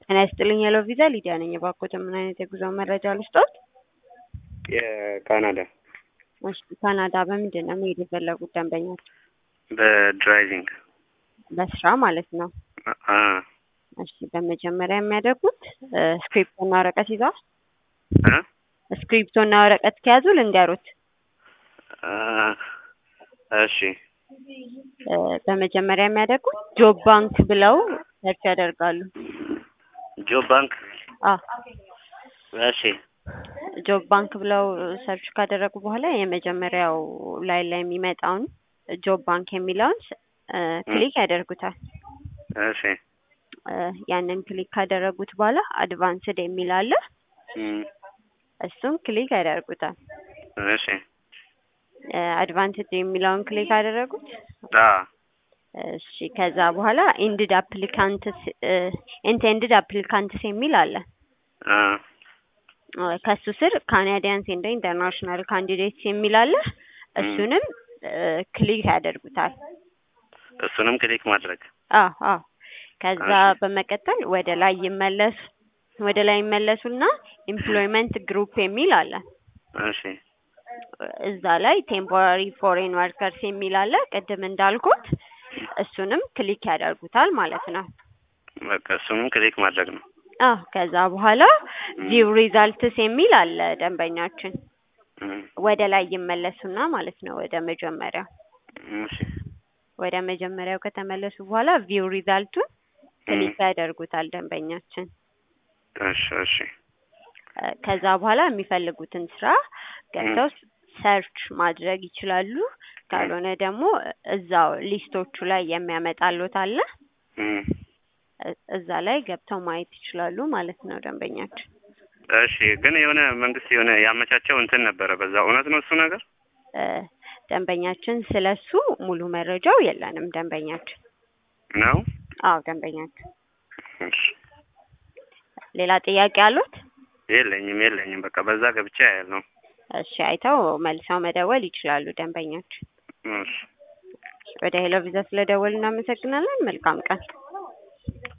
ጤና ይስጥልኝ ሄሎ ቪዛ ሊዲያ ነኝ። እባክዎትን ምን አይነት የጉዞ መረጃ ልስጥዎት? የካናዳ እሺ ካናዳ በምንድን ነው መሄድ የፈለጉት ደንበኞች? በድራይቪንግ በስራ ማለት ነው። አ እሺ በመጀመሪያ የሚያደርጉት ስክሪፕቶና ወረቀት ይዘዋል? እ ስክሪፕቶና ወረቀት ከያዙ ልንገሩት። አ እሺ እ በመጀመሪያ የሚያደርጉት ጆብ ባንክ ብለው ሰርች ያደርጋሉ። ጆብ ባንክ አ እሺ ጆብ ባንክ ብለው ሰርች ካደረጉ በኋላ የመጀመሪያው ላይ ላይ የሚመጣውን ጆብ ባንክ የሚለውን እ ክሊክ ያደርጉታል። እሺ እ ያንን ክሊክ ካደረጉት በኋላ አድቫንስድ የሚል አለ። እም እሱን ክሊክ ያደርጉታል። እሺ እ አድቫንስድ የሚለውን ክሊክ አደረጉት። አ እሺ ከዛ በኋላ ኢንድድ አፕሊካንትስ ኢንቴንድድ አፕሊካንትስ የሚል አለ። አ እ ከሱ ስር ካናዲያንስ ኤንድ ኢንተርናሽናል ካንዲዴትስ የሚል አለ። እሱንም እ ክሊክ ያደርጉታል። እሱንም ክሊክ ማድረግ አዎ አዎ ከዛ እሺ። በመቀጠል ወደ ላይ ይመለሱ ወደ ላይ ይመለሱና ኤምፕሎይመንት ግሩፕ የሚል አለ። እሺ እዛ ላይ ቴምፖራሪ ፎሬን ወርከርስ የሚል አለ። ቅድም እንዳልኩት እሱንም ክሊክ ያደርጉታል ማለት ነው። በቃ እሱንም ክሊክ ማድረግ ነው። አዎ ከዛ በኋላ ቪው ሪዛልትስ የሚል አለ ደንበኛችን እም ወደ ላይ ይመለሱና ማለት ነው ወደ መጀመሪያው እሺ ወደ መጀመሪያው ከተመለሱ በኋላ ቪው ሪዛልቱን ክሊክ ያደርጉታል ደንበኛችን። እሺ እሺ እ ከዛ በኋላ የሚፈልጉትን ስራ ገብተው ሰርች ማድረግ ይችላሉ። ካልሆነ ደግሞ እዛው ሊስቶቹ ላይ የሚያመጣሉት አለ። እም እ እዛ ላይ ገብተው ማየት ይችላሉ ማለት ነው ደንበኛችን። እሺ ግን የሆነ መንግስት የሆነ ያመቻቸው እንትን ነበረ። በዛ እውነት ነው እሱ ነገር? እ ደንበኛችን ስለሱ ሙሉ መረጃው የለንም ደንበኛችን። ነው? አዎ ደንበኛችን። እሺ ሌላ ጥያቄ አሉት? የለኝም የለኝም። በቃ በዛ ገብቼ ያያለሁ። እሺ አይተው መልሰው መደወል ይችላሉ ደንበኛችን። እሺ ወደ ሄሎ ቪዛ ስለደወሉ እናመሰግናለን። መልካም ቀን።